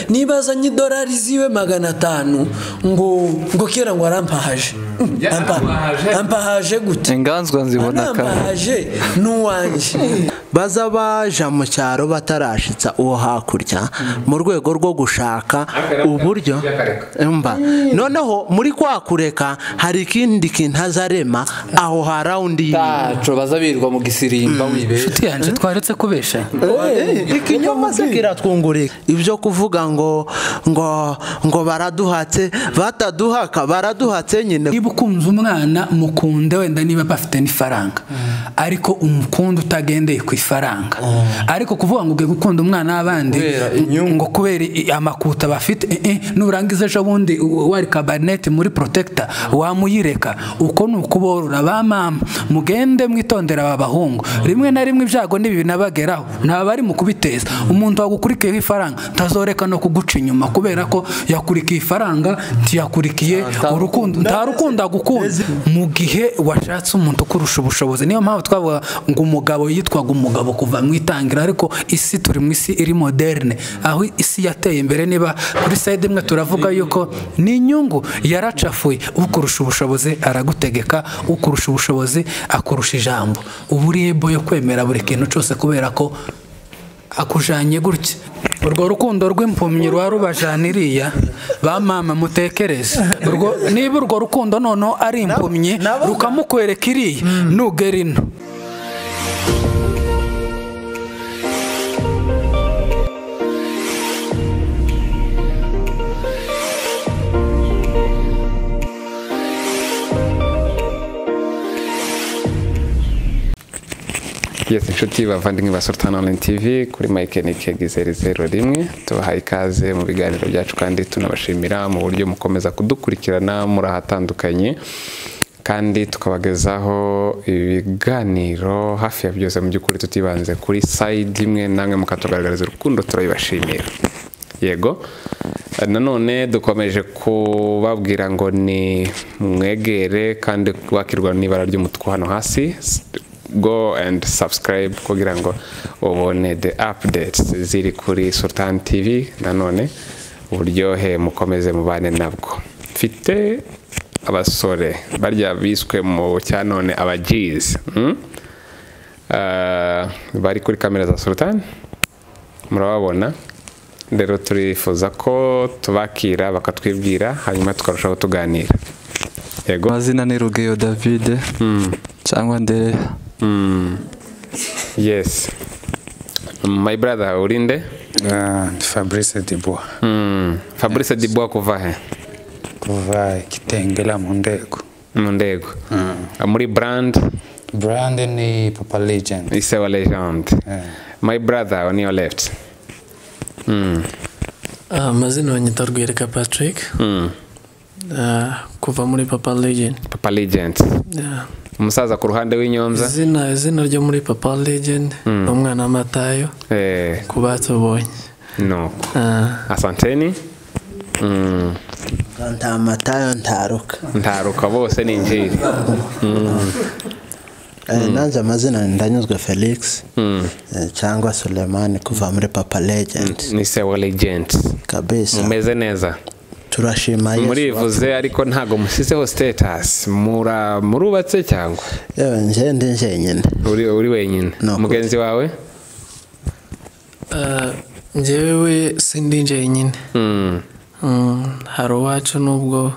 niba azanye idolari ziwe magana atanu ngo ngo kera ngo arampahaje yarampahaje. ampahaje gute inganzwa nzibona kare anampahaje ni uwanjye baza baja mu cyaro batarashitsa uwo hakurya mu rwego rwo gushaka uburyo mba noneho muri kwa kureka hari ikindi kintu azarema aho ha rawundi y'inyuma ntaco baza birirwa mu gisirimba wibe inshuti yanjye twaretse kubeshya ikinyoma se kiratwungurika ibyo kuvuga ngo ngo ngo baraduhatse bataduhaka baraduhatse nyine niba ukunze umwana mukunde wenda niba bafite n'ifaranga ariko umukunde utagendeye ku ifaranga ariko kuvuga ngo uge gukunda umwana w'abandi Kubera inyungu. ngo kubera i- amakuta bafite eh, eh, nurangiza ejo bundi u- wari kabarinete muri protector wamuyireka uko ni ukuborora ba mama mugende mwitondera aba bahungu rimwe na rimwe ibyago n'ibi binabageraho nta bari mu kubiteza umuntu wagukurikiyeho ifaranga ntazoreka no kuguca inyuma kubera ko yakurikiye ifaranga ntiyakurikiye urukundo nta rukundo agukunda mu gihe washatse umuntu ukurusha ubushobozi niyo mpamvu twavuga ngo umugabo yitwaga umugabo kuva mu itangira ariko isi turi mu isi iri moderne aho isi yateye imbere niba kuri sayidi imwe turavuga yuko ni inyungu yaracafuye ukurusha ubushobozi aragutegeka ukurusha ubushobozi akurusha ijambo uba uri ebo yo kwemera buri kintu cyose kubera ko akujanye gutya urwo rukundo rw'impumyi ruba rubajaniriya ba mama mutekereze urwo niba urwo rukundo noneho ari impumyi rukamukwereka iriya nugera ino yose inshuti bavandimwe ba Sultan Online TV kuri Mike Nike Gizeri 01 tubahaye ikaze mu biganiro byacu kandi tunabashimira mu buryo mukomeza kudukurikirana muri ahatandukanye kandi tukabagezaho ibiganiro hafi ya byose mu by'ukuri tutibanze kuri side imwe namwe mukatugaragariza urukundo turabibashimira yego nanone dukomeje kubabwira ngo ni mwegere kandi wakirwa n'ibara ry'umutuku hano hasi S- go and subscribe kugira ngo ubone the updates ziri kuri Sultan TV nanone uburyohe mukomeze mubane nabwo mfite abasore barya biswe mu cyanone abajizi mm? Ah, bari kuri kamera za Sultan murababona rero turifuza ko tubakira bakatwibwira hanyuma tukarushaho tuganira yego amazina ni rugeyo davide cyangwa ndereya yes my brother urinde Ah, Fabrice Dubois mm. fabrice diboa kuva he kuva Kitengela mu ndego mu ndego muri brand brand ni Papa Legend ise wa legend Eh. my brother on your left mm. Ah, amazina banyita rwereka patrick Mm. Ah, kuva muri papa legend papa legend Ah, umusaza ku ruhande w'inyonza izina izina ryo muri papa legend ni umwana w'amatayo eh, ku batubonye no Ah, asanteni mm. nta matayo ntaruka ntaruka bose ni injiri Eh, nanjye amazina ni ndanyuzwe felix Mm. eh, cyangwa sulemani kuva muri papa legend ni se wa legend kabisa mumeze neza turashima yesu murivuze ariko ntago musizeho status mura murubatse cyangwa yewe njye ndi njyenyine uri, uri wenyine No, mugenzi wawe ah, njyewe sindi njyenyine mm. Mm, hari uwacu nubwo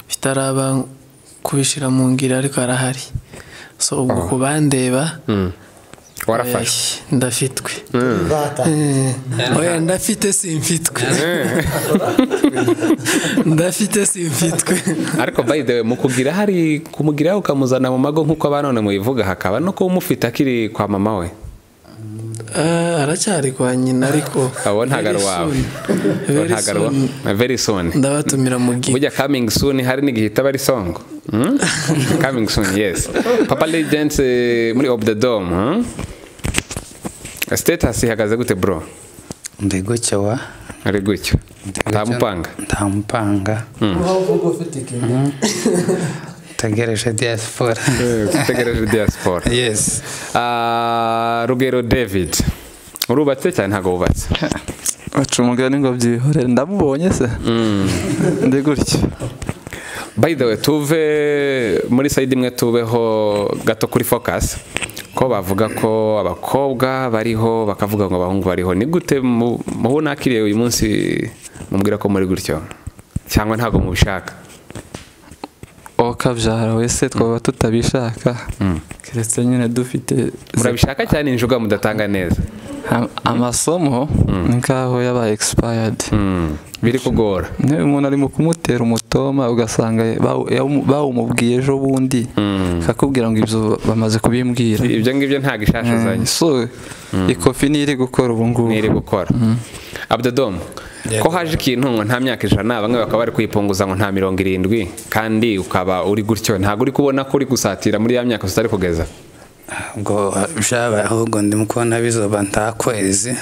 bitaraba kubishyira mu ngira ariko harahari so ubwo ku bandeba Mm. warafashe eh, ndafitwe Eh, oya ndafite simfitwe ndafite simfitwe ariko by the way mukugira hari kumugiraho ukamuzana mu mago nk'uko abanone mubivuga hakaba no kuba umufite akiri kwa mama we Ah, aracyari kwa nyina ariko abo ntago ari very wawe soon. Very Abo ntago ari wawe. soon. very soon ndabatumira mu gihe burya coming soon hari n'igihe itaba ari song Hmm? coming soon yes papa legends eh, muri of the dome hmm? status ihagaze gute bro ndi gutya wa ari gutyo ntamupanga ntamupanga tegereje diaspora utegereje diaspora yes Ah, rugero david urubatse cyane ntabwo wubatse aca umugani ngo byihorere ndamubonye se ndi gutya by the way tuve muri sayidi imwe tubeho gato kuri focus ko bavuga ko abakobwa bariho bakavuga ngo abahungu bariho ni gute mu- mubona akiriye uyu munsi mubwira ko muri gutyo cyangwa ntabwo mubishaka uwo kabyara wese twaba tutabishaka keretse nyine dufite murabishaka cyane injuga mudatanga neza am- amasomo ni nkaho yabaye expired Mm. biri kugora niba umuntu arimo kumutera umutoma ugasanga bawu- yawu- bawumubwiye ejo bundi akakubwira ngo ibyo bamaze kubimbwira ibyo ngibyo ntabwo ishashuzanye so ikofi niyo iri gukora ubu ngubu ntiri gukora abdodomu ko haje ikintu ngo nta myaka ijana bamwe bakaba bari kuyipunguza ngo nta mirongo irindwi kandi ukaba uri gutyo ntabwo uri kubona ko uri gusatira muri ya myaka tutari kugeza ubwo byaba ahubwo ndimo kubona bizoba ntakwezi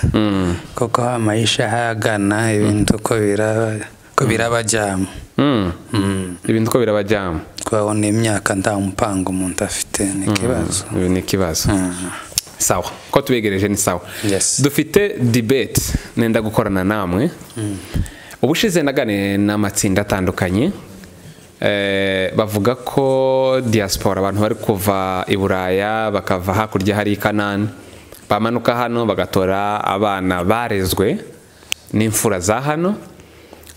kuko amayisha hagana ibintu ko biraba ko birabajyamo Mm. ibintu ko birabajyamo twabona imyaka nta mupango umuntu afite ni ikibazo ibi ni ikibazo sawa ko tubegereje ni sawa Yes. dufite debate nenda gukorana namwe ubushize naganiye n'amatsinda atandukanye eh, bavuga ko diaspora abantu bari kuva i buraya bakava hakurya hari i kanani bamanuka hano bagatora abana barezwe n'imfura za hano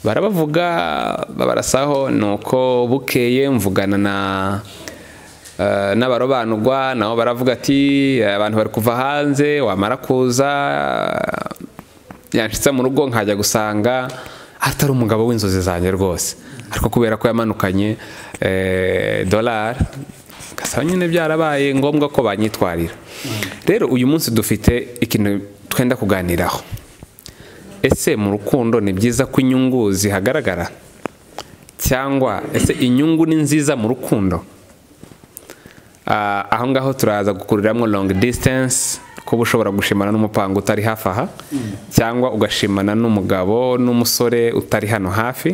barabavuga babarasaho ni uko bukeye mvugana na eh, n'abarobanurwa nabo baravuga ati abantu bari kuva hanze wamara kuza yanshitse mu rugo nkajya gusanga atari umugabo w'inzozi zanjye rwose ariko kubera ko yamanukanye eh, dolari gasaba nyine byarabaye ngombwa ko banyitwarira rero uyu munsi dufite ikintu twenda kuganiraho ese mu rukundo ni byiza ko inyungu zihagaragara cyangwa ese inyungu ni nziza mu rukundo Ah, aho ngaho turaza gukuriramo long distance kuba ushobora gushimana n'umupango utari hafi aha cyangwa ugashimana n'umugabo n'umusore utari hano hafi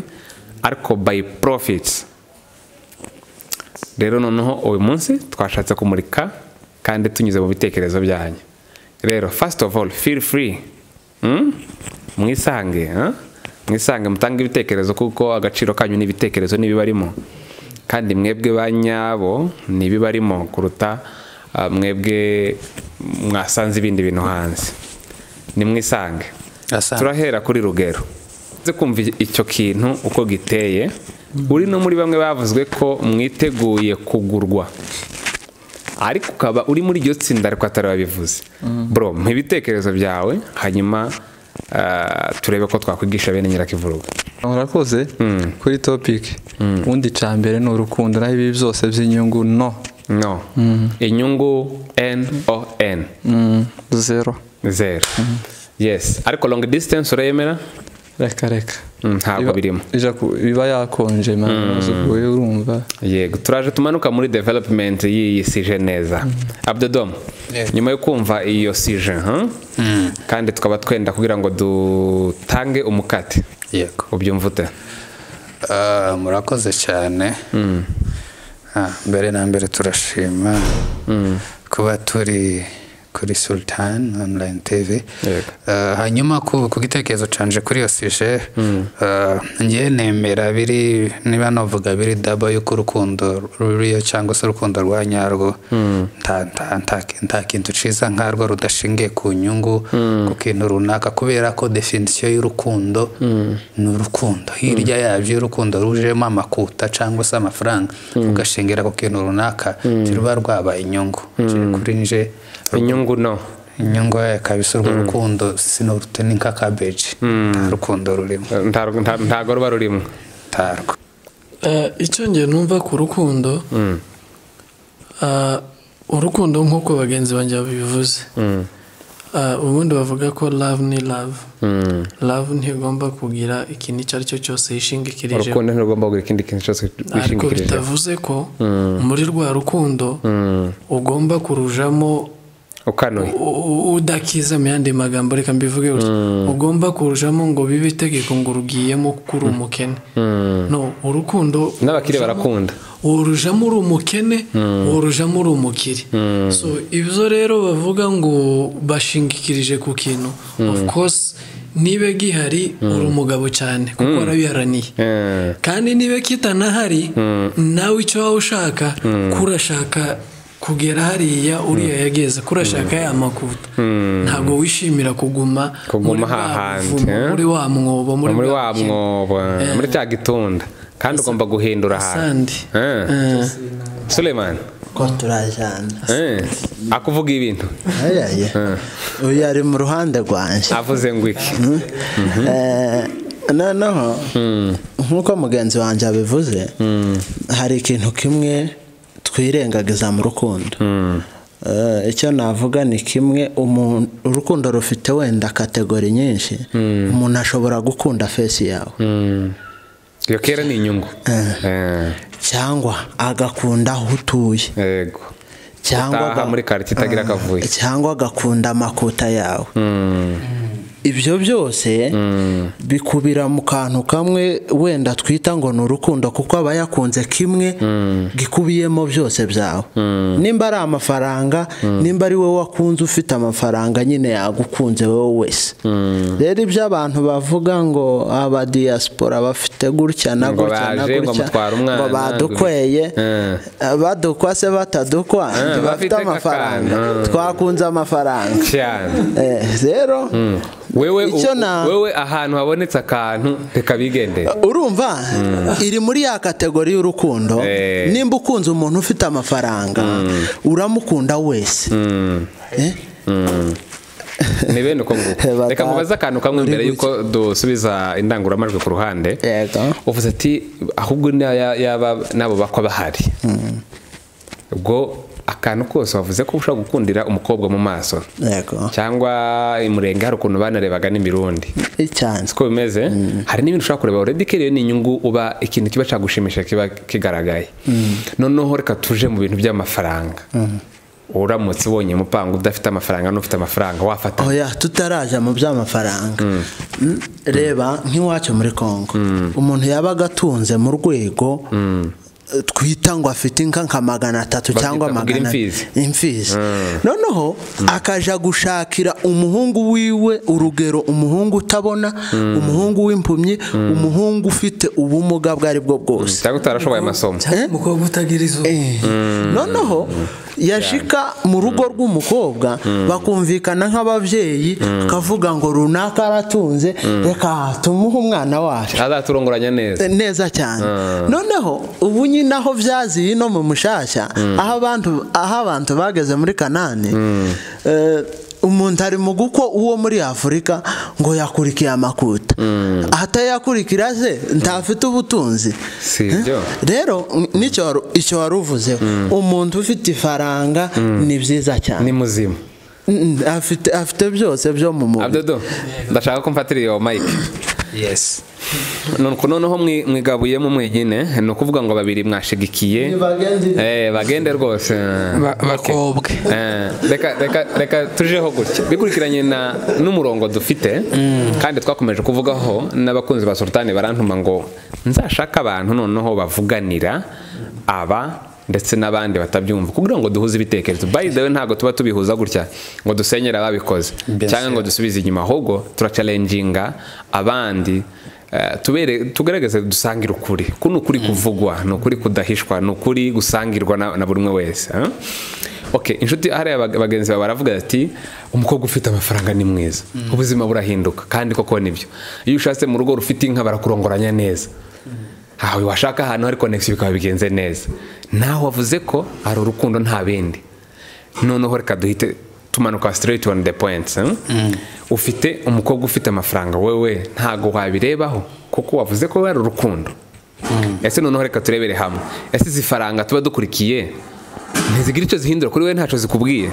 ariko by profits rero noneho uyu munsi twashatse kumurika kandi tunyuze mu bitekerezo byanyu rero first of all feel free Hmm? mwisange huh? mwisange mutange ibitekerezo kuko agaciro kanyu n'ibitekerezo n'ibibarimo kandi mwebwe ba nyabo n'ibibarimo kuruta ah, mwebwe mwasanze ibindi bintu hanze nimwisange Asante. turahera kuri rugero uze kumva icyo kintu uko giteye uri no muri bamwe bavuzwe ko mwiteguye kugurwa ariko ukaba uri muri iryo tsinda ariko atari wabivuze bro mpa ibitekerezo byawe hanyuma ah, turebe ko twakwigisha bene nyirakivuruga murakoze kuri topic ubundi cya mbere ni urukundo naho ibi byose by'inyungu no no inyungu n o n Mm, zero zero yes ariko long distance urayemera reka reka Mm, ntabwo Iba- birimo ija ku- iba yakonje man uzuguye urumva yego turaje tumanuka muri development y'iyi sije neza abdodom Yego. nyuma yo kumva iyo sije huh? kandi tukaba twenda kugira ngo dutange umukate yego ubyumva ute Ah, murakoze cyane Ah, mbere na mbere turashima kuba turi kuri sultan online tv Yego. Ah, hanyuma ku ku gitekerezo canje kuri iyo sije ah, ngewe nemera biri niba novuga biri dabo yuko urukundo ruriyo cyangwa se urukundo rwa nyarwo nta- nta- nta- nta kintu ciza nkarwo rudashingiye ku nyungu ku kintu runaka kubera ko definisiyo y'urukundo ni urukundo hirya yabyo iyo urukundo rujemo amakuta cyangwa se amafaranga rugashingira ku kintu runaka ruba rwabaye inyungu kuri nje inyungu no inyungu yayo kabisa urwo rukundo sinurute ni nka kabeji nta rukundo rurimo Nta- nta- ntago ruba rurimo ntarwo Eh, icyo ngiye numva ku rukundo ah, urukundo nk'uko bagenzi banjye babivuze Ah, ubundi bavuga ko love ni love love ntigomba kugira ikintu icyo ari cyo cyose yishingikirijeho urukundo ntirugomba kugira ikindi kintu cyose ariko wishingikirijeho bitavuze ko muri rwa rukundo ugomba kurujamo ukanuye u- u- udakiza mu yandi magambo reka mbivuge gutya ugomba kurujamo ngo bibe itegeko ngo urugiyemo ko uri umukene no urukundo n'abakire urujamo- barakunda worujamo uri umukene worujamo uri umukire so ibyo rero bavuga ngo bashingikirije ku kintu of course niba gihari uri umugabo cyane kuko warabiharaniye Eh. kandi niba kitanahari nawe icyo waba ushaka kurashaka kugera hariya uriya yageze kurashaka ya makuta ntabwo wishimira kuguma Kuguma muri wa hahandi, buvumo, eh? muri wa mwobo muri bwa wa kintu. mwobo muri cya gitunda kandi ugomba guhindura ahantu Asante. Eh. Eh. Suleiman ko turajyana eh, akuvuga ibintu ayaye uyu ari mu ruhande rwanjye avuze ngo iki Eh, noneho nk'uko mugenzi wanjye abivuze hari ikintu kimwe twirengagiza mu rukundo Eh, icyo navuga ni kimwe umuntu- urukundo rufite wenda kategori nyinshi umuntu ashobora gukunda fesi yawe iyo kera ni inyungu Eh, cyangwa agakunda aho utuye yego cyangwa utaha aga- muri karitsiye itagira akavuyo cyangwa agakunda amakuta yawe ibyo byose bikubira mu kantu kamwe wenda twita ngo ni urukundo kuko aba yakunze kimwe gikubiyemo byose byawe nimba ari amafaranga nimba ari wowe wakunze ufite amafaranga nyine yagukunze wowe wese rero ibyo abantu bavuga ngo aba diyasipora bafite gutya na Ngo gutya na baje, ngo gutya mutwara umwana, ngo badukweye Eh. badukwa se batadukwa Eh, bafite bafite amafaranga kakana. Eh. twakunze amafaranga cyane Eh, rero wewe icyo u- na- wewe ahantu habonetse akantu reka bigendere urumva iri muri ya kategori y'urukundo Eh. nimba ukunze umuntu ufite amafaranga uramukunda wese Eh, ni bene uko nguko Bata- reka mubaze akantu kamwe Uri mbere guki- y'uko dusubiza indangururamajwi ku ruhande yego uvuze ati ahubwo niya- ya- yaba n'abo bakwa bahari ubwo akantu kose wavuze ko ushobora gukundira umukobwa mu maso yego cyangwa imurenge hari ukuntu banarebaga n'imirundi cyane siko bimeze hari n'ibintu ushobora kureba already kiriya ni inyungu uba ikintu kiba cyagushimisha kiba kigaragaye noneho reka tuje mu bintu by'amafaranga uramutse ubonye umupanga udafite amafaranga n'ufite amafaranga wafata oya tutaraja mu by'amafaranga Mm, reba nk'iwacu muri congo umuntu yabaga atunze mu rwego eh, twita ngo afite inka nka magana atatu Bakita cyangwa kugira magana imfizi. imfizi noneho akaja gushakira umuhungu wiwe urugero umuhungu utabona umuhungu w'impumyi umuhungu ufite ubumuga bwo ari bwo bwose cyangwa utarashoboye amasomo Eh? umukobwa utagira izuba Eh, noneho yashika mu rugo rw'umukobwa bakumvikana nk'ababyeyi akavuga ngo runaka aratunze reka tumuhe umwana wacu azaturongoranya neza Eh, neza cyane noneho ubu nyine aho byaziye no mu mushashya aho abantu aho abantu bageze muri kanani eh, umuntu ari mu guko uwo muri afurika ngo yakurikiye amakuta atayakurikira se ntafite ubutunzi Si byo. Eh, rero n- n'icyo waru- icyo wari uvuzeho umuntu ufite ifaranga ni byiza cyane ni muzima Mm, afite afite byose byo mu mubiri adodo ndashaka ko mfatira iyo mike yesi nuko noneho mwi- mwigabuyemo mwenyine ni ukuvuga ngo babiri mwashigikiye Eh, bagende rwose bakobwe Eh, reka reka reka tujeho gutya bikurikiranye na n'umurongo dufite kandi twakomeje kuvugaho n'abakunzi ba sultani barantuma ngo nzashake abantu noneho bavuganira aba ndetse n'abandi batabyumva kugira ngo duhuze ibitekerezo by the way ntabwo tuba tubihuza gutya ngo dusenyere ababikoze Bien cyangwa ngo dusubize inyuma ahubwo turacalenjinga abandi eh, tubere tugaragaze dusangire ukuri ku ni ukuri kuvugwa ni ukuri kudahishwa ni ukuri gusangirwa na, na buri umwe wese eh? okay, inshuti hariya bag- bagenzi bawe baravuga ati umukobwa ufite amafaranga ni mwiza ubuzima burahinduka kandi koko nibyo iyo ushatse mu rugo rufite inka barakurongoranya neza aha washaka ahantu hari connection bikaba bigenze neza nawe wavuze ko hari urukundo nta bindi noneho reka duhite tumanuka straight on the points eh? ufite umukobwa ufite amafaranga wewe ntago wabirebaho kuko wavuze ko hari urukundo ese noneho reka turebere hamwe ese izi faranga tuba dukurikiye ntizigira icyo zihindura kuri we ntacyo zikubwiye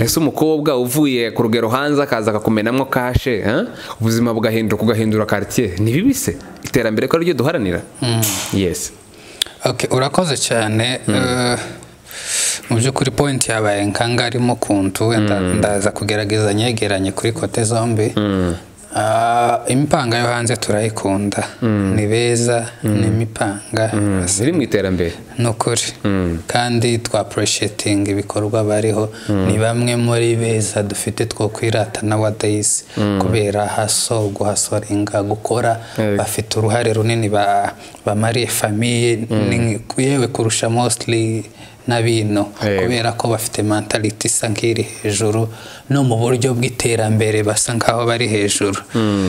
ese umukobwa uvuye ku rugero hanze akaza akakumenamo kashe eh? ubuzima bugahinduka ugahindura quartier ni bibi se iterambere ko ariryo duharanira yes Okay, urakoze cyane Eh, mu by'ukuri point yabaye nkanga arimo kuntu wenda ndaza kugerageza nyegeranye kuri kote zombi Ah, imipanga yo hanze turayikunda ni beza ni imipanga ziri mu iterambere ni ukuri kandi twaporoshetinga ibikorwa bariho ni bamwe muri beza dufite two kwirata na wadayisi kubera haso guhasorenga gukora Yego. bafite uruhare runini ba- bamariye famiye ni- yewe kurusha mostly n'abino Yego. kubera ko bafite mentality isa nk'iri hejuru no mu buryo bw'iterambere basa nk'aho bari hejuru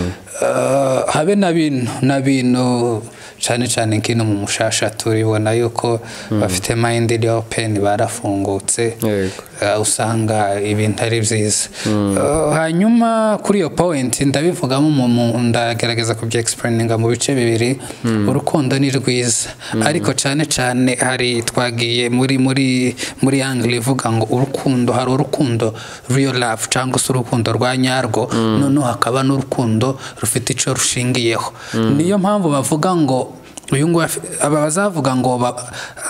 Eh, habe na bino na bino cyane cyane nk'ino mu mushasha turibona yuko bafite minded open barafungutse Yego. Eh, usanga ibintu ari byiza Eh, hanyuma kuri iyo point ndabivugamo mu- mu- ndagerageza kubyexplaininga mu bice bibiri urukundo ni rwiza ariko cyane cyane hari twagiye muri muri muri angle ivuga ngo urukundo hari urukundo real love cyangwa se urukundo rwa nyarwo noneho hakaba n'urukundo rufite icyo rushingiyeho niyo mpamvu bavuga ngo uyu nguyu afi- aba bazavuga ngo ba-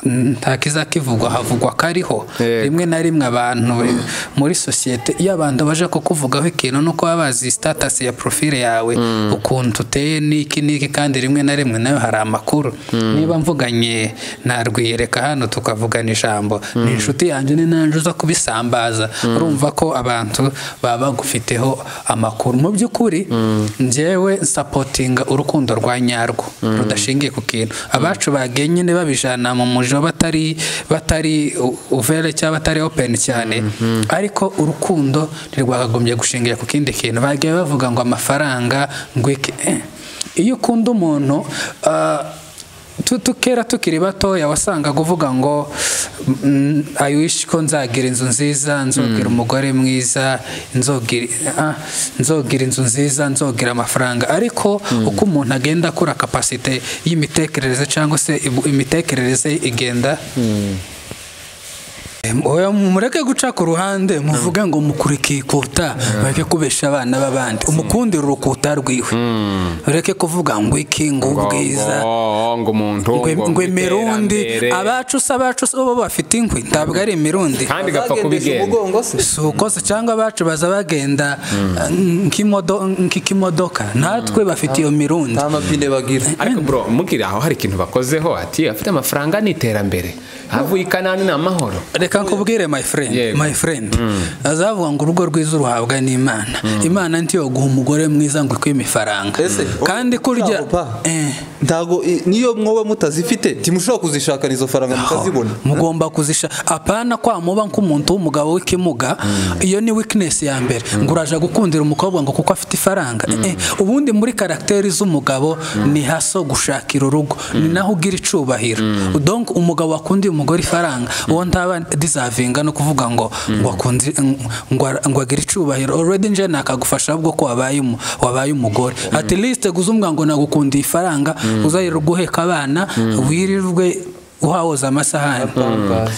nta kizakivugwa havugwa kariho Yego. rimwe na rimwe abantu bari- muri sosiyete iyo abantu baje kukuvugaho ikintu no kuba bazi sitatasi ya porofile yawe ukuntu uteye n'iki n'iki kandi rimwe na rimwe nayo hari amakuru niba mvuganye na rwiyereka hano tukavugana ijambo ni inshuti yanjye ni nanjye uza kubisambaza urumva ko abantu baba bagufiteho amakuru mu by'ukuri njyewe nsapotinga urukundo rwa nyarwo rudashingiye ku kintu abacu bagiye nyine babijana mu mujo batari batari uvere cyangwa batari openi cyane ariko urukundo ntirwakagombye gushingira ku kindi kintu bagiye bavuga ngo amafaranga ngo iki Eh, iyo ukunda umuntu ah, Tu- tukera tukiri batoya wasanga kuvuga ngo mm, I wish ko nzagira inzu nziza nzogira umugore mwiza nzogira ah, nzogira inzu nziza nzogira amafaranga ariko uko umuntu agenda akura kapasite y'imitekerereze cyangwa se im- imitekerereze igenda Em, oya, mureke guca ku ruhande muvuge ngo mukurike ikuta mureke kubesha abana b'abandi umukundire urukuta rwiwe mureke kuvuga ngo iki ngo ubwiza ngo ngo umuntu Ngwe- ngo ngwe mirundi iterambere. abacusa abacusa bo bafite inkwi ntabwo ari imirundi kandi gapfa kubigenza si uko se cyangwa abacu baza bagenda eh, nk'imodo- nk'ikimodoka natwe bafite iyo mirundi nta mapine bagira ariko bro mubwira aho hari ikintu bakozeho ati afite amafaranga n'iterambere havuye ikanani ni amahoro reka nkubwire my friend Yego. my friend azavuga ngo urugo rwiza uruhabwa n'imana imana ntiyo guha umugore mwiza ngo ikwe imifaranga Ese, kandi kurya urabo pa? Eh. ntago i- niyo mwoba mutazifite ntimushobora kuzishakana izo faranga mukazibona mugomba kuzisha apana kwamuba nk'umuntu w'umugabo w'ikimuga iyo ni weakness ya mbere ngo uraje gukundira umukobwa ngo kuko afite ifaranga Eh, eh, ubundi muri karagiteri z'umugabo ni haso gushakira urugo ni naho ugira icubahiro donc umugabo wakundiye umugore ifaranga uwo ntaba disavinga no kuvuga ngo ngo akunde- ngo ara- ngo agire icubahiro already nje nakagufasha ahubwo ko wabaye umu- wabaye umugore at least guzumwa ngo nagukundiye ifaranga uzahira guheka abana wirirwe uhawoza amasahani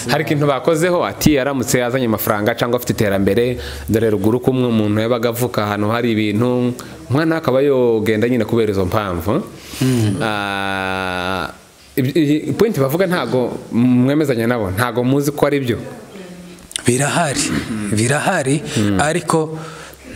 hari ikintu bakozeho ati yaramutse yazanye amafaranga cyangwa afite iterambere dore ruguru kumwe umuntu yabaga avuka ahantu hari ibintu umwana we akaba yogenda nyine kubera izo mpamvu Ah, ibi- iyi pointi bavuga ntago mwemezanya nabo ntago muzi ko ari byo birahari birahari ariko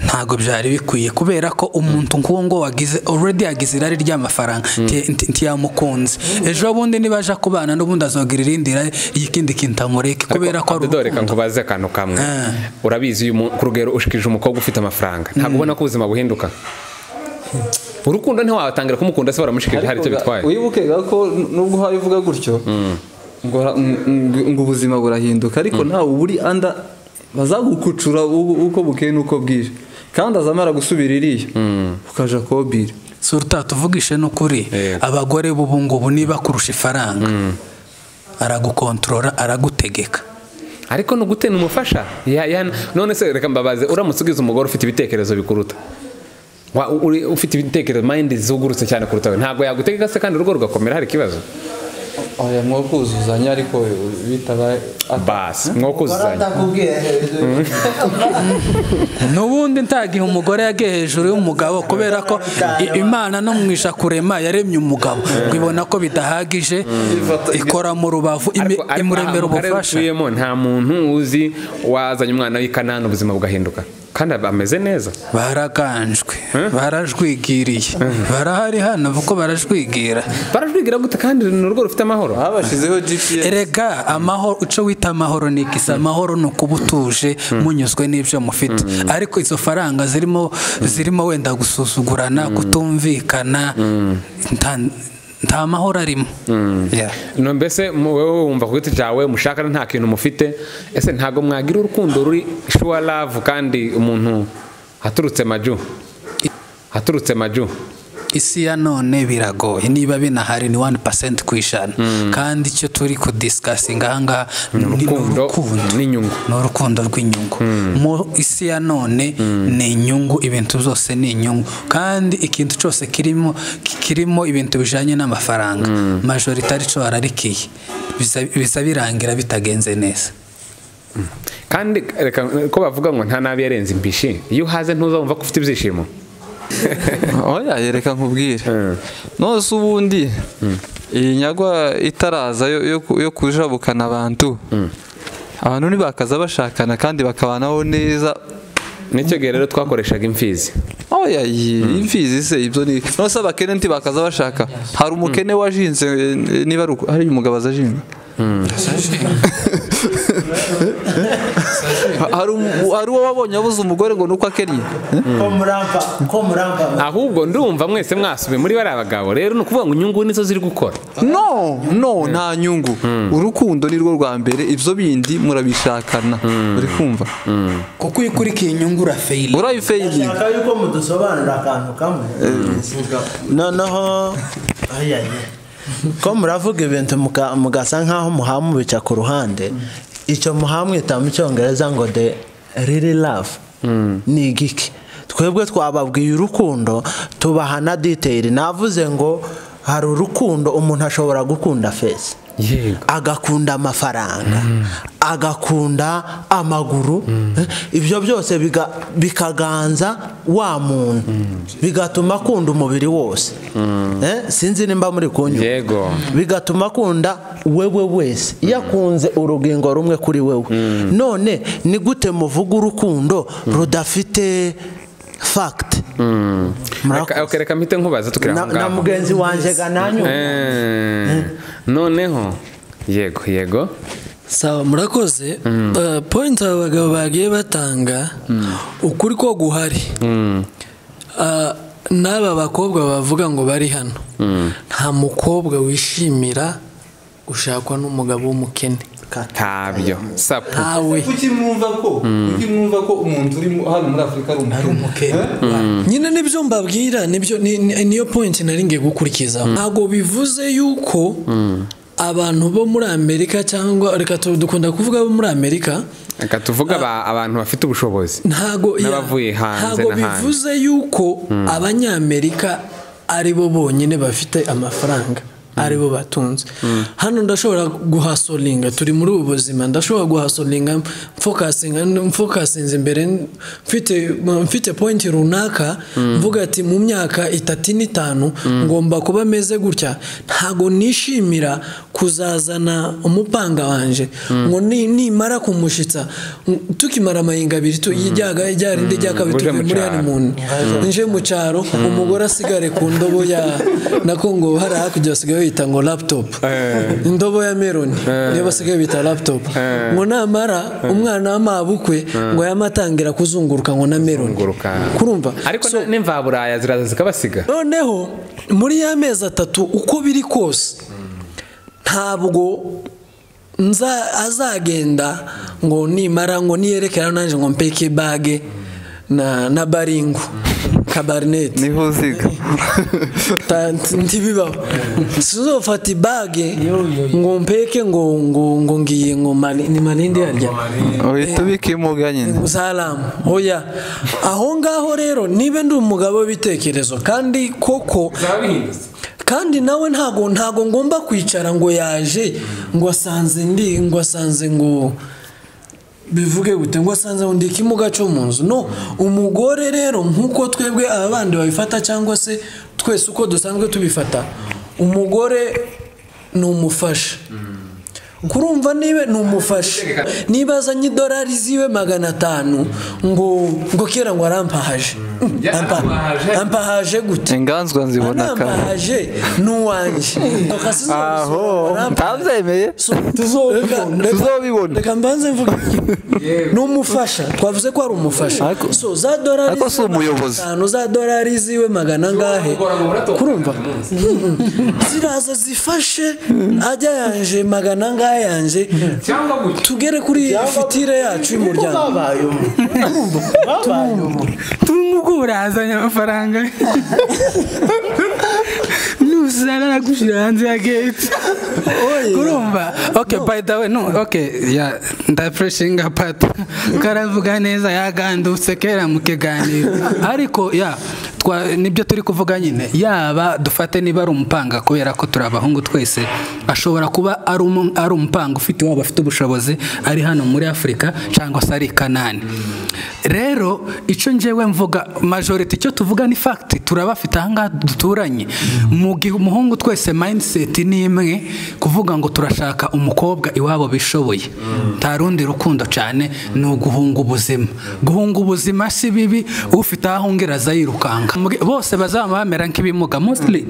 ntabwo byari bikwiye kubera ko umuntu nk'uwo ngo wagize already yagize irari ry'amafaranga nti- nti- ntiyamukunze ejo bundi niba aje kubana n'ubundi azogira irindi rari ry'ikindi kintu amureke kubera ko ari Dodo, reka urukundo. nkubaze akantu kamwe Ah. urabizi uyu mu- ku rugero ushikije umukobwa ufite amafaranga ntabwo ubona ko ubuzima buhinduka urukundo ntiwatangira kumukunda se waramushikirije hari icyo bitwaye wibuke ko nubwo uhaye uvuga gutyo ngo ra- ng- ng- ngo ubuzima burahinduka ariko ntawe uri anda bazagukucura u- uko bukeye n'uko bwije kandi azamara gusubira iriya ukaja kobira si urutaha tuvugishe n'ukuri Yego. abagore b'ubu ngubu niba kurusha ifaranga aragukontorora aragutegeka ariko ni ugute umufasha Ya- ya- none se reka mbabaze uramutse ugize umugore ufite ibitekerezo bikuruta Wa- uri- ufite ibitekerezo mayindi zugurutse cyane kuruta we ntabwo yagutegeka se kandi urugo rugakomera hari ikibazo oya mwo kuzuzanya ariko bitabaye basi mwo kuzuzanya n'ubundi ntagihe umugore yagiye hejuru y'umugabo kubera ko i- imana no mu kurema yaremye umugabo ngo ibona ko bidahagije ikora mu rubavu ime- Ariko- ariko aha imuremera mu karere ubufasha utuyemo nta muntu uzi wazanye umwana w'ikanani ubuzima bugahinduka kandi ameze neza baraganjwe barajwigiriye barahari hano kuko barajwigira barajwigira gute kandi ni urugo rufite amahoro babashyizeho gps erega amahoro icyo wita amahoro ni iki si amahoro ni ukuba utuje munyuzwe n'ibyo mufite ariko izo faranga zirimo zirimo wenda gusuzugurana kutumvikana nta- nta mahoro arimo Yeah. no mbese mu- wowe wumva ku giti cyawe mushaka nta kintu mufite ese ntabwo mwagira urukundo ruri shuwa love kandi umuntu aturutse maju aturutse maju isi ya none biragoye niba binahari ni wani pasenti ku ijana kandi icyo turi kudisikasinga ahangaha ni urukundo urukundo n'inyungu. ni urukundo rw'inyungu mu isi ya none ni inyungu ibintu byose ni inyungu kandi ikintu cyose kirimo kirimo ibintu bijyanye n'amafaranga majoritari cyo bararikiye biza biza birangira bitagenze neza kandi reka ko bavuga ngo nta nabi yarenze impishi iyo uhaze ntuzumva ko ufite ibyishimo oya yereka nkubwire nose ubundi iyi nyagwa itaraza yo- yo ku- yo kujabukana abantu abantu ntibakaza bashakana kandi bakabanaho neza nicyo gihe rero twakoreshaga imfizi oya iyi imfizi se ibyo ni nose abakene ntibakaza bashaka hari umukene wajinze eh, niba ari uku- hari umugabo azajinga hari umu- hari uwo wabonye abuze umugore ngo ni uko akennye ahubwo ndumva mwese mwasubiye muri bariya bagabo rero ni ukuvuga ngo inyungu nizo ziri gukora no no nta nyungu urukundo ni rwo rwa mbere ibyo bindi murabishakana uri kumva kuko iyo ukurikiye inyungu urafeyira urayifeyiringa Ndashaka yuko mudusobanurira akantu kamwe noneho Aya, ye. ko muravuga ibintu muka- mugasa nk'aho muhamubica ku ruhande icyo muhamwita mu cyongereza ngo de riri love ni igiki twebwe twababwiye urukundo tubaha na diteyiri navuze ngo hari urukundo umuntu ashobora gukunda feza yego agakunda amafaranga agakunda amaguru eh, ibyo byose biga- bikaganza wa muntu bigatuma akunda umubiri wose Eh, sinzi nimba muri kunywa yego bigatuma akunda wewe wese iyo akunze urugingo rumwe kuri wewe none ni gute muvuga urukundo rudafite fagiti Reka- okay, reka mpite nkubaza tukiri aho na ngaho mugenzi wanjye gananyu Eh, noneho yego yego sawa murakoze Eh, point aba bagabo bagiye batanga ukuri ko guhari Ah, n'aba bakobwa bavuga ngo bari hano nta mukobwa wishimira gushakwa n'umugabo w'umukene ntabyo sapu ntawe kuki mwumva ko kuki mwumva ko umuntu uri mu- hano muri afurika ari umukene nyine nibyo mbabwira nibyo ni- ni- niyo point nari ngiye gukurikizaho ntabwo bivuze yuko abantu bo muri amerika cyangwa reka tu- dukunda kuvuga abo muri amerika reka tuvuge aba- abantu bafite ubushobozi ntago ya- N'abavuye hanze ntago n'ahandi. bivuze yuko abanyamerika ari bo bonyine bafite amafaranga ari bo batunze hano ndashobora guhasolinga turi muri ubu buzima ndashobora guhasolinga mfokasinga mfokasinze imbere mfite mfite pointi runaka mvuga ati mu myaka itatu n'itanu ngomba kuba meze gutya ntago nishimira kuzazana umupanga wanje ngo ni- nimara kumushitsa ng- tukimara amahinga abiri tu- ijyaga ijya rindi rya kabiri Uje tuvuye mu muri yani cyaro. muntu nje mu cyaro umugore asigare ku ndobo ya nako ngo hari hakurya basigaye bita ngo laptop indobo ya meloni niyo basigaye bita laptop ngo namara umwana w'amabukwe ngo yamatangira kuzunguruka ngo na meloni nguruka kurumva ariko So- na- n'imvaburaya ziraza zikabasiga noneho muri ya mezi atatu uko biri kose ntabwo nza azagenda ngo nimara ngo niyerekera nanjye ngo mpeke bage na, na baringu kabarineti niho uziga Ta- ntibibaho suzofata ibage ngo mpeke ngo ngo ngo ngiye ngo mari- ni marindi yarya uhita ubika imuga nyine salamu oya aho ngaho rero niba ndi umugabo w'ibitekerezo kandi koko kandi nawe ntago ntago ngomba kwicara ngo yaje ngo asanze ndi ngo asanze ngo bivuge gute ngo asanze ngo ndi ikimuga cyo mu nzu no umugore rero nk'uko twebwe aba bandi babifata cyangwa se twese uko dusanzwe tubifata umugore ni umufasha kurumva niba ni umufasha niba azanye idorari ziwe magana atanu ngo ngo kera ngo arampahaje Ampa- ampahaje gute inganzwa nzibona kare anampahaje ni uwanjye ngo aho kasizo ntabyemeye tuzobibona. reka mbanze mvuga ni umufasha twavuze ko ari umufasha Ariko- so za dorari ariko si ziwe magana umuyobozi. atanu, za dorari ziwe magana angahe kurumva ziraza zifashe ajya yanje magana angahe yanje tugere kuri fitire yacu y'umuryango ubwo burazanye amafaranga nuzana nagushyira hanze ya gate urumva ok by the way no ok ya ndapreshinga pata karavuga neza yagandutse kera mu kiganiro ariko ya twa nibyo turi kuvuga nyine yaba dufate niba ari umupanga kubera ko turi abahungu twese ashobora kuba ari umu- ari umupanga ufite iwabo afite ubushobozi ari hano muri afurika cyangwa se ari i kanani rero icyo ngewe mvuga majorite icyo tuvuga ni fagiti turabafite ahangaha duturanye mu gihe umuhungu twese mayindiseti ni imwe kuvuga ngo turashaka umukobwa iwabo bishoboye nta rundi rukundo cyane ni uguhunga ubuzima guhunga ubuzima si bibi ufite aho ahungira azayirukanka Mugi- bose bazaba bamera nk'ibimuga mostly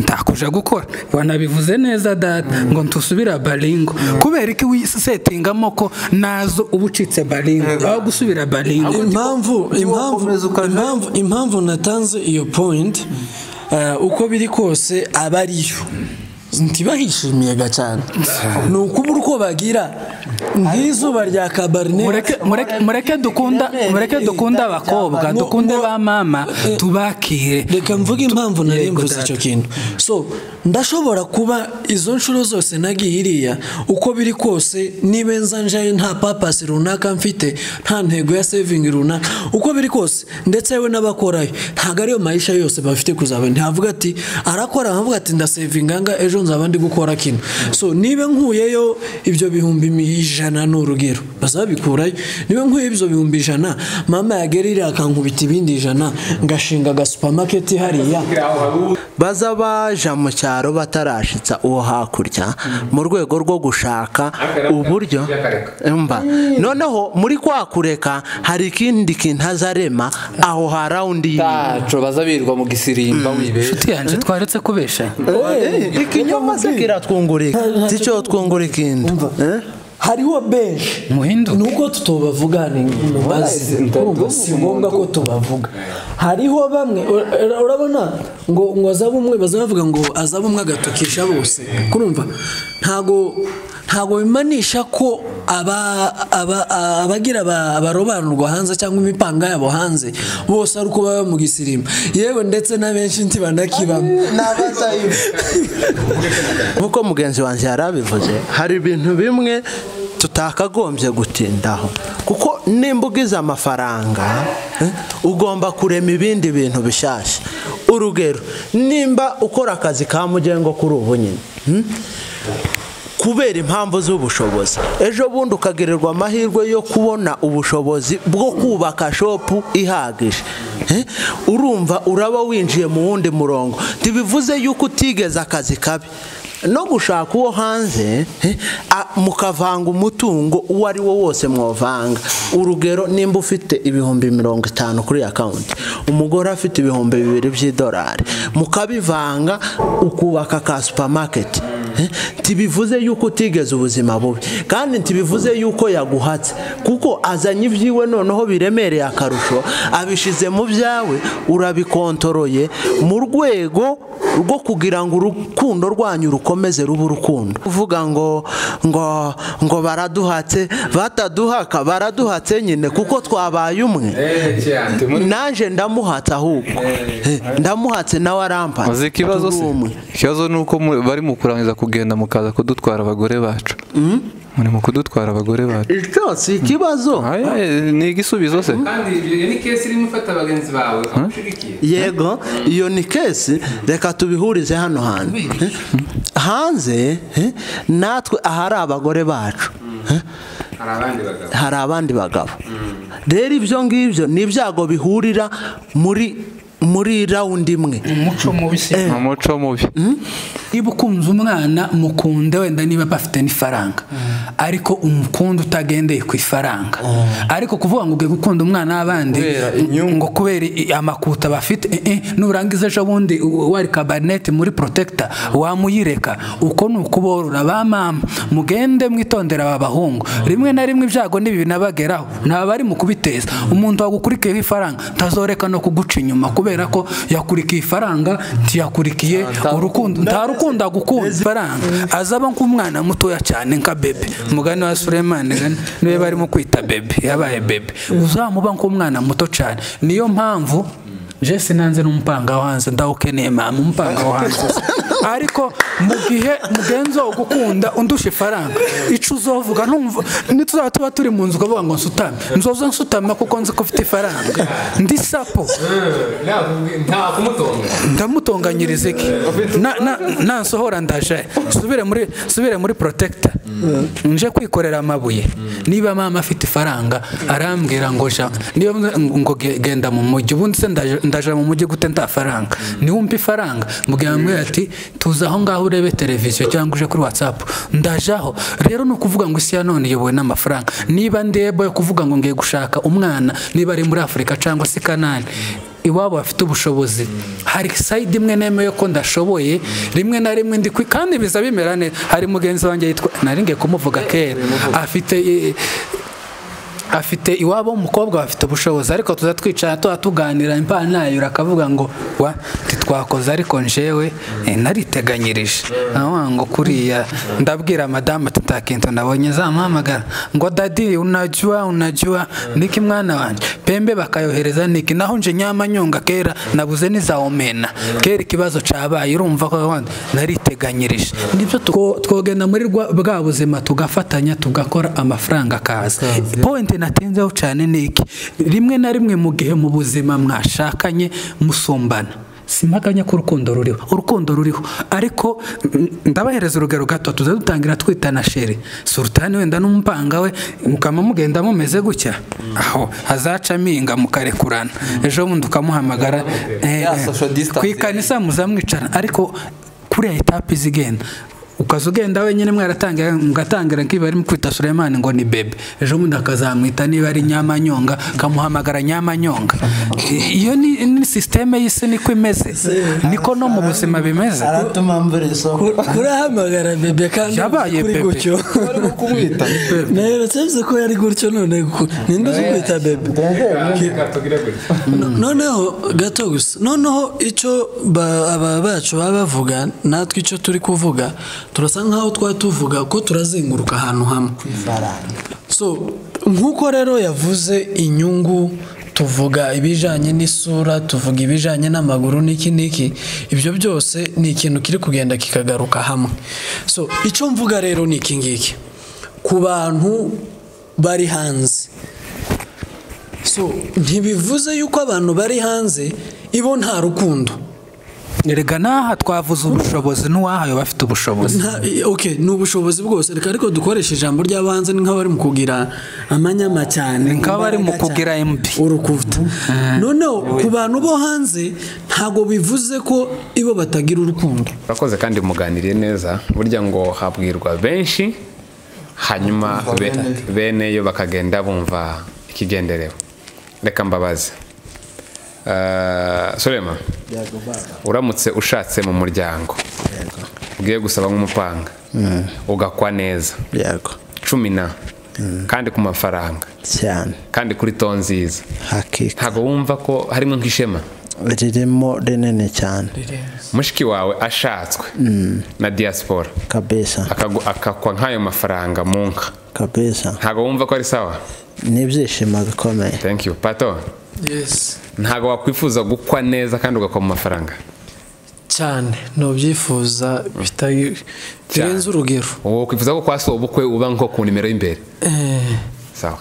ntakuja gukora wanabivuze neza data ngo ntusubira baringo kubera iki wisetingamo ko nazo uba ucitse baringo aho gusubira baringo impamvu impamvu impamvu impamvu natanze iyo point eh, uko biri kose aba ariyo ntibahishimiye ga cyane ni ukubura uko bagira nk'izuba rya kabarine mureke mureke- mureke dukunda mureke dukunda abakobwa dukunde ba mama tubakire reka mvuge impamvu nari Yego, mvuze data. icyo kintu so ndashobora kuba izo nshuro zose nagiye iriya uko biri kose niba nza njaye nta papasi runaka mfite nta ntego ya sevingi runaka uko biri kose ndetse yewe n'abakorayo ntabwo ariyo mayisha yose bafite kuzaba ntavuga ati arakora nkavuga ati ndasevinga nga ejo nzaba ndi gukora kino so niba nkuyeyo ibyo bihumbi ijana ni urugero bazabikurayo niba nkuye ibyo bihumbi ijana mama yagerira akankubita ibindi ijana ngashinga aga supermarket hariya baza baja mu cyaro batarashitsa uwo hakurya mu rwego rwo gushaka uburyo mba noneho muri kwa kureka hari ikindi kintu azarema aho ha rawundi y'inyuma ntaco bazabirirwa mu gisirimba wibe inshuti yanjye twaretse kubesha ikinyoma se kiratwungurika si cyo twungura ikindi Eh? hariho benshi muhinduke ni uko tubavuga si ngombwa ko tubavuga hariho bamwe ura- urabona ngo ngo azabe umwe bazavuga ngo azabe umwe agatukisha bose kurumva ntago ntago bimanisha ko aba- aba- a- abagira aba- abarobanurwa hanze cyangwa imipanga yabo hanze bose ari uko baba mu gisirimu yewe ndetse na benshi ntibanakibamo nk'uko mugenzi wanjye yarabivuze hari ibintu bimwe tutakagombye gutindaho kuko nimba ugize amafaranga eh, ugomba kurema ibindi bintu bishyashya urugero nimba ukora akazi ka mugengo kuri ubu nyine hmm? kubera impamvu z'ubushobozi ejo bundi ukagirirwa amahirwe yo kubona ubushobozi bwo kubaka shopu ihagije Eh, urumva uraba winjiye mu wundi murongo ntibivuze yuko utigeze akazi kabi no gushaka uwo hanze eh, a- mukavanga umutungo uwo ari wo wose mwovanga urugero nimba ufite ibihumbi mirongo itanu kuri akawunti umugore afite ibihumbi bibiri by'idolari mukabivanga ukubaka ka supamaketi Eh, ntibivuze yuko utigeze ubuzima bubi kandi ntibivuze yuko yaguhatse kuko azanye ibyiwe noneho biremereye akarusho abishize mu byawe urabikontoroye mu rwego rwo kugira ngo urukundo rwanyu rukomeze ruba urukundo uvuga ngo ngo ngo baraduhatse bataduhaka baraduhatse nyine kuko twabaye umwe nanjye ndamuhatse ahubwo Eh, ndamuhatse nawe arampatse maze ikibazo se turi umwe. ikibazo ni uko mu- bari mu kurangiza kugenda mukaza kudutwara abagore bacu muri mu kudutwara abagore bacu icyo si ikibazo Aya, eh, ni igisubizo se kandi iyo ni kesi irimo ufata bagenzi bawe amushyigikiye yego iyo ni kesi reka tubihurize hano hantu Eh, hanze eh, natwe ahari abagore bacu eh, hari abandi bagabo hari abandi bagabo rero ibyo ngibyo ni ibyago bihurira muri muri rawundi imwe umuco mubi si umuco mubi niba ukunze umwana mukunde wenda niba bafite n'ifaranga ariko umukunda utagendeye ku ifaranga ariko kuvuga ngo uge gukunda umwana w'abandi Kubera ngo kubera i- amakuta bafite eh, eh, nurangiza ejo bundi u- wari kabarinete muri protector wamuyireka uko ni ukuborora ba mama mugende mwitondera aba bahungu rimwe na rimwe ibyago ni binabageraho nta bari mu kubiteza umuntu wagukurikiyeho ifaranga ntazoreka no kuguca inyuma kubera ko yakurikiye ifaranga ntiyakurikiye urukundo nta rukundo agukunda ifaranga azaba nk'umwana mutoya cyane nka bebe mugani wa suremani niwe barimo kwita bebe yabaye bebe uzamuba nk'umwana muto cyane niyo mpamvu jesi nanze n'umupanga wo hanze ndawukeneye mama umupanga wo hanze ariko mu gihe mugenzi wawe ugukunda undusha ifaranga icyo uzovuga ntumva nituzaba tuba turi mu nzu ukavuga ngo nsutame nzoza nsutama kuko nzi ko ufite ifaranga ndi sapo ndamutonganyiriza iki Na- na- nansohora ndaje subire muri subire muri protector nje kwikorera amabuye niba mama afite ifaranga arambwira ngo ja niba mwe- ngo ge- genda mu mujyi ubundi se ndaje- ndaje mu mujyi gute nta faranga niwumva ifaranga muganga amubwira ati tuza aho ngaho urebe televiziyo cyangwa uje kuri whatsapp ndajaho rero ni ukuvuga ngo isi ya none iyobowe n'amafaranga niba ndebo yo kuvuga ngo ngiye gushaka umwana niba ari muri afurika cyangwa se kanani iwabo bafite ubushobozi hari sayidi imwe nemewe ko ndashoboye rimwe na rimwe ndi kwi- kandi biza bimera neza hari mugenzi wanjye yitwa nari ngiye kumuvuga kera afite eh, afite iwabo w'umukobwa bafite ubushobozi ariko tuza twicara tuba tuganira imvana ntayura akavuga ngo wa ntitwakoze ariko njewe eh, nariteganyirije aravuga ngo kuriya ndabwira madamu ati nta kintu nabonye zamuhamagara ngo dadi unajua unajua niki mwana wanjye pembe bakayohereza niki naho nje nyamanyunga kera nabuze nizawomena kera ikibazo cabaye urumva ko wanda nariteganyirije nibyo tuko- twogenda muri rwa- bwa buzima tugafatanya tugakora amafaranga akaza pointe natinzeho cyane ni iki rimwe na rimwe mu gihe mu buzima mwashakanye musumbana simpakanya ko urukundo ruriho urukundo ruriho ariko mm, ndabahereza urugero gato tuza dutangira twitana sheri sultani wenda n'umupanga we mukaba mugenda mumeze gutya aho hazaca aminga mukarekurana ejo bundi ukamuhamagara eh, Ya eh, social distance. ku ikanisa muzamwicara ariko kuriya etape zigenda ukaza ugenda wenyine mwaratangira mugatangira nk'iba arimo kwita suremani ngo ni bebe ejo bundi akazamwita niba ari nyamanyonga akamuhamagara nyamanyonga I- iyo ni, ni sisiteme y'isi niko imeze niko no mu buzima bimeze aratuma mvura isoko Ku- kurahamagara bebe kandi Yabaye kuri bebe. gutyo naheretse bize ko yari gutyo none gu- ninde uzi kwita bebe No- noneho gato gusa noneho icyo ba- aba bacu baba bavuga natwe icyo turi kuvuga turasa nk'aho twaba tuvuga ko turazenguruka ahantu hamwe so nk'uko rero yavuze inyungu tuvuga ibijyanye n'isura tuvuga ibijyanye n'amaguru n'iki n'iki ibyo byose ni ikintu kiri kugenda kikagaruka hamwe so icyo mvuga rero ni iki ngiki ku bantu bari hanze so ntibivuze yuko abantu bari hanze ibo nta rukundo rega n'aha twavuze ubushobozi n'uwahayo bafite ubushobozi Nta- i- okay ni ubushobozi bwose reka ariko dukoreshe ijambo ry'abanze ni nk'abari mu kugira amanyama cyane nk'abari mu kugira embi urukuta noneho ku bantu bo hanze ntabwo bivuze ko ibo batagira urukundo urakoze kandi muganiriye neza burya ngo habwirwa benshi hanyuma be- beneyo bakagenda bumva ikigenderewe reka mbabaze Eh, surema uramutse ushatse mu muryango ugiye gusaba nk'umupanga ugakwa neza yego cumi na kandi ku mafaranga cyane kandi kuri to nziza hakika ntabwo wumva ko harimo nk'ishema ririmo rinini cyane mushiki wawe ashatswe na diyasipora kabesa akagu- akakwa nk'ayo mafaranga mu nka kabesa ntabwo wumva ko ari sawa n'ibyishimo bikomeye thank you pato yesi ntabwo wakwifuza gukwa neza kandi ugakwa mu mafaranga cyane ntubyifuza bita birenze urugero uwo wakwifuza ko kwasa ubukwe uba nko ku nimero y'imbere Eh, sawa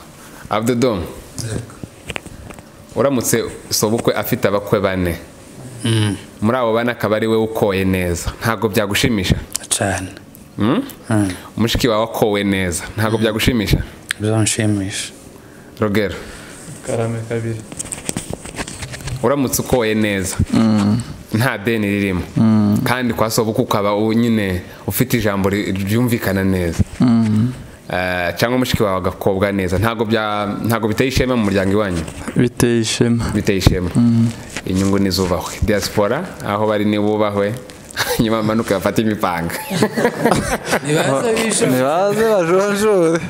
abdodomu uramutse si ubukwe afite abakwe bane muri abo bane akaba ari we ukoye neza ntabwo byagushimisha cyane Mm? mushiki wawe akowe neza ntabwo byagushimisha bizanshimisha rogero karame kabiri uramutse ukoye neza nta deni ririmo kandi kwa sobuka ukaba u- nyine ufite ijambo ri- ryumvikana neza Eh, cyangwa mushiki wawe agakobwa neza ntabwo bya- ntabwo biteye ishema mu muryango iwanyu biteye ishema biteye ishema inyungu nizubahwe diaspora aho bari nibubahwe nyuma bamanuke bafate imipanga ntibaze bajonjore